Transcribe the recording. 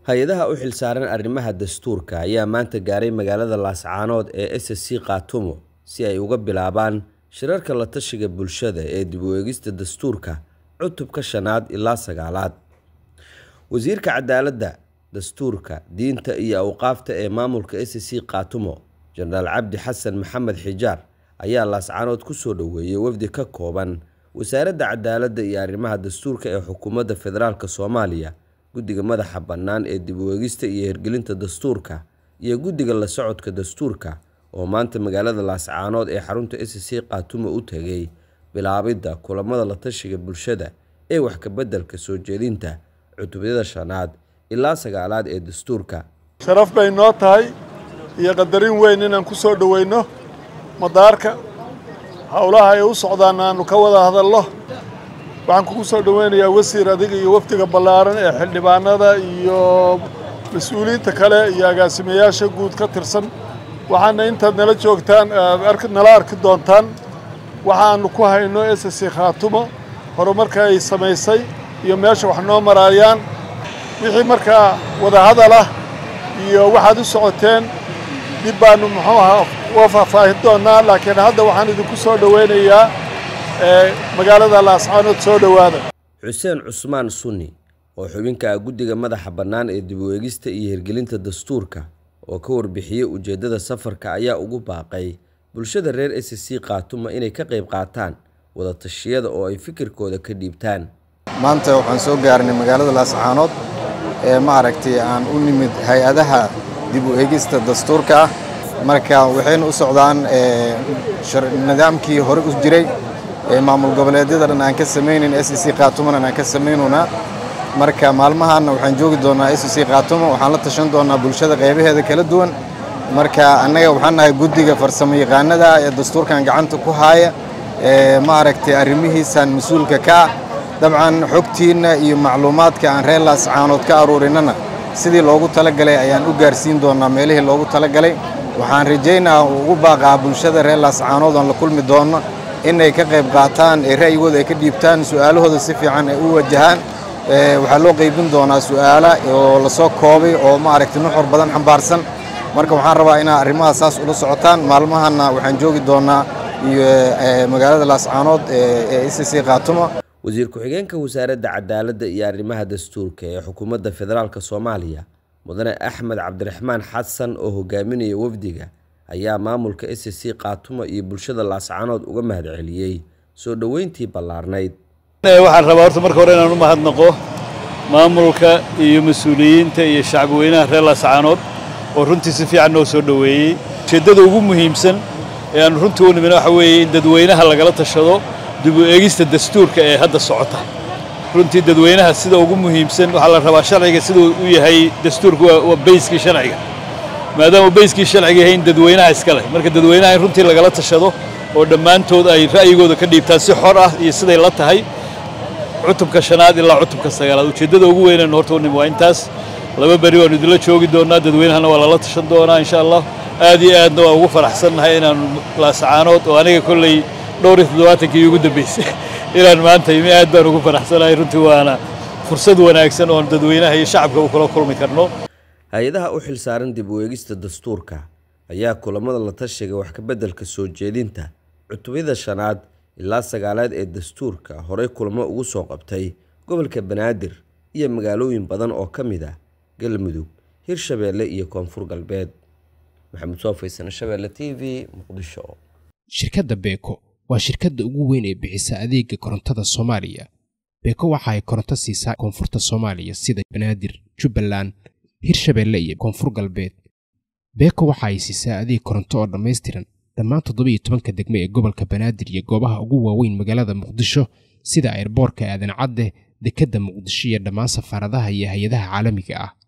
hay-adaha u xilsaaran arrimaha dastuurka ayaa maanta gaaray magaalada laascaanood ee s c khaatumo si ay uga bilaabaan shirarka la tashiga bulshada ee dib u eegista dastuurka cutubka shanaad ilaa sagaalaad wasiirka cadaaladda dastuurka diinta iyo awqaafta ee maamulka s c khaatumo jenaraal cabdi xasan maxamed xijaar ayaa laascaanood kusoo dhoweeyey wafdi ka kooban wasaaradda cadaaladda iyo arrimaha dastuurka ee xukuumadda federaalk soomaaliya guddiga madaxa bannaan ee dib u eegista iyo hirgelinta dastuurka iyo guddiga la socodka dastuurka oo maanta magaalada laascaanood ee xarunta s c khaatumo u tegay bilaabidda kulamada la tashiga bulshada ee wax kabeddelka soo jeedinta cutubyada shanaad ilaa sagaalaad ee dastuurka sharaf bay noo tahay iyo qadarin weyn inaan ku soo dhoweyno madaarka howlaha ay u socdaan aanu ka wada hadalno waxaan kugu soo dhoweynayaa wasiir adiga iyo wafdiga ballaaran ee xildhibaanada iyo mas-uuliyiinta kale iyo agaasimayaasha guud ka tirsan waxaana intaad nala joogtaan nala arki doontaan waxaanu ku hayno s c khaatumo horumarka ay samaysay iyo meesha wax noo maraayaan wixii markaa wadahadal ah iyo waxaad u socoteen dib baanu muxuu ahaa uga faahfaahin doonaa laakiin hadda waxaan idinku soo dhoweynayaa magaalada laascaanood soo dhowaada xuseen cusmaan sunni oo xubinka ah guddiga madaxa bannaan ee dib u eegista iyo hirgelinta dastuurka oo ka warbixiyey ujeeddada safarka ayaa ugu baaqay bulshada reer s c khaatuma inay ka qayb qaataan wada tashiyada oo ay fikirkooda ka dhiibtaan maanta waxaan soo gaarnay magaalada laascaanood ee maaragtay aan u nimid hay-adaha dib u eegista dastuurka ah marka waxayna u socdaan nidaamkii hore u jiray ee maamul goboleedyada dhan aan ka samaynayn s c khaatumana aan ka samaynaynaa marka maalmahaanna waxaan joogi doonnaa s c khaatumo waxaan la tashan doonnaa bulshada qaybaheeda kala duwan marka annaga waxaan nahay guddiga farsamo yaqaanada ee dastuurkan gacanta ku haaya ee maaragtay arrimihiisaan mas-uulka ka ah dabcan xogtiinna iyo macluumaadka aan reer laascaanood ka aruurinnana sidii loogu talagalay ayaan u gaarsiin doonnaa meelihii loogu talagalay waxaan rajaynaa ugu baaqaa bulshada reer laascaanood oon la kulmi doonno inay ka qayb qaataan ee ra'yigooda ay ka dhiibtaan su'aalahooda si fiican ay u wajahaan waxaa loo qaybin doonaa su'aala oo lasoo koobay oo maaragtay nuxur badan xambaarsan marka waxaan rabaa inaad arrimaha saas ula socotaan maalmahanna waxaan joogi doonnaa magaalada laascaanood ee s c khaatumo wasiir ku-xigeenka wasaaradda cadaaladda iyo arrimaha dastuurka ee xukuumadda federaalk soomaaliya mudane axmed cabdiraxmaan xasan oo hogaaminaya wafdiga ayaa maamulka s c khaatumo iyo bulshada laascaanood uga mahadceliyey soo dhoweyntii ballaarnayd waxaan rabaa horta marka hore inaan u mahadnaqo maamulka iyo mas-uuliyiinta iyo shacbweynaha reer laascaanood oo runtii si fiican noo soo dhoweeyey ujeeddada ugu muhiimsan ee aanu runtii u nimina waxa weeye in dadweynaha lagala tashado dib u eegista dastuurka ee hadda socota runtii dadweynaha sida ugu muhiimsan waxaa la rabaa sharciga siduu u yahay dastuurku waa bayskii sharciga maadaama bayskii sharciga yahay in dadweynaha iska leh marka dadweynaha in runtii lagala tashado oo dhammaantood ay ra'yigooda ka dhiibtaan si xor ah iyo siday la tahay cutubka shanaad ilaa cutubka sagaalaad ujeeddada ugu weynaynu horta u nim waa intaas laba beri waanu idinla joogi doonnaa dadweynahana waa lala tashan doonaa insha allah aad iyo aadna waa ugu faraxsannahay inaanu laascaanood oo aniga kolley dhowr iyo toddobaatankii ugu dambeysay inaan maanta imi aad baan ugu faraxsanahay runtii waana fursad wanaagsan oon dadweynaha iyo shacabka u kula kulmi karno hay-adaha u xilsaaran dib u eegista dastuurka ayaa kulamada la tashiga wax kabeddelka soo jeedinta cutubyada shanaad ilaa sagaalaad ee dastuurka horey kulamo ugu soo qabtay gobolka banaadir iyo magaalooyin badan oo ka mid ah galmudug hirshabeelle iyo koonfur galbeed maxamed soo faysane shabeelle t v muqdisho shirkadda beeko waa shirkadda ugu weyn ee bixisa adeega korontada soomaaliya beeko waxa ay koronto siisaa koonfurta soomaaliya sida banaadir jubbaland hirshabeelle iyo koonfur galbeed beeko waxa ay siisaa adeeg koronto oo dhammaystiran dhammaan toddoba iyo tobanka degme ee gobolka banaadir iyo goobaha ugu waaweyn magaalada muqdisho sida airboorka aadan cadde dekedda muqdisho iyo dhammaan safaaradaha iyo hay-adaha caalamiga ah